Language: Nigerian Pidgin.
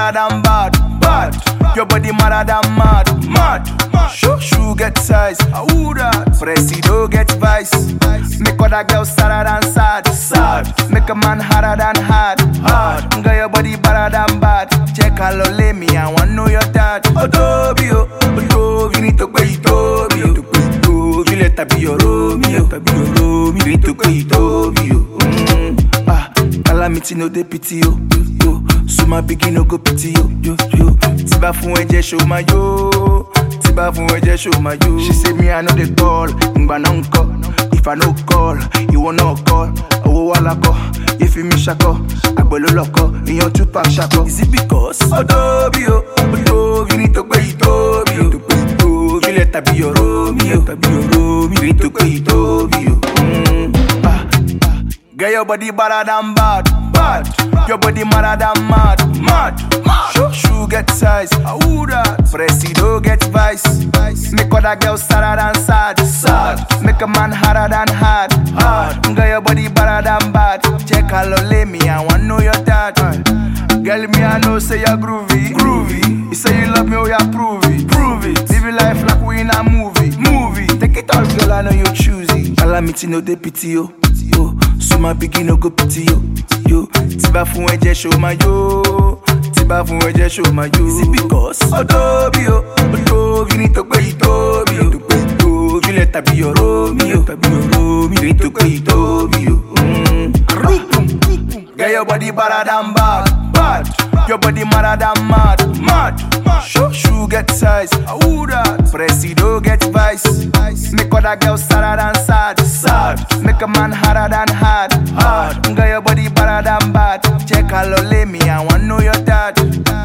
better than bad, bad. Your body madder than mad, mad. Shoe shoe get size, ah who that? Presido get vice. Make other girls sadder than sad, sad. Make a man harder than hard, hard. Girl your body better than bad. Check how low lay me, I want know your dad. Odobi oh, Odobi need to pay Odobi oh. Odobi let her be your Romeo, let her be your Romeo. Need to pay Odobi oh. Mm. Ah, calamity no dey pity yo, yo. So my pikin no go pity yo, yo, yo. Tiba fún ẹ̀jẹ̀ show my yo. Tiba fún ẹ̀jẹ̀ show my yo. She say me I no dey call, ngbà náà ń kọ́. If I no call, ìwọ náà call. Owó wà lákọ̀, ìfi mi ṣakọ̀. Àgbẹ̀ ló lọ́kọ̀, ìyan Tupac ṣakọ̀. Is it because? Odobi o, Odobi ní tó pé ìtóbi o. Tó pé ìtóbi lẹ̀ tàbí your Romeo. Tàbí your Romeo. Ní tó pé ìtóbi o. Mm, ah, ah. Girl, your body better than bad, bad. Your body madder than mad, mad. Shoe shoe get size, ah who that? Presido get vice. Make other girls sadder than sad, sad. Make a man harder than hard, hard. Girl, your body better than bad. Check how low lay me, I want know your dad. Girl, me I know say you're groovy, groovy. You say you love me, oh yeah, prove it, prove it. Live your life like we in a movie, movie. Take it all, girl, I know you choosy. Calamity no dey pity yo, yo. So my pikin no go pity yo, yo. Tiba fún ẹ̀jẹ̀ show my yo, tiba fún ẹ̀jẹ̀ show my yo. Is it because? Odobi o, Odobi ní tó pé ìtóbi o. Tó pé ìtóbi lẹ̀ tàbí your Romeo, tàbí your Romeo. Ní tó pé ìtóbi o. Mm. Girl, your body better than bad, bad. Your body madder than mad, mad. Shoe shoe get size, ah who that? Presido get vice. Make other girls sadder than sad, sad. Make a man harder than hard, hard. Girl, your body better than bad. Check how low lay me, I want know your dad.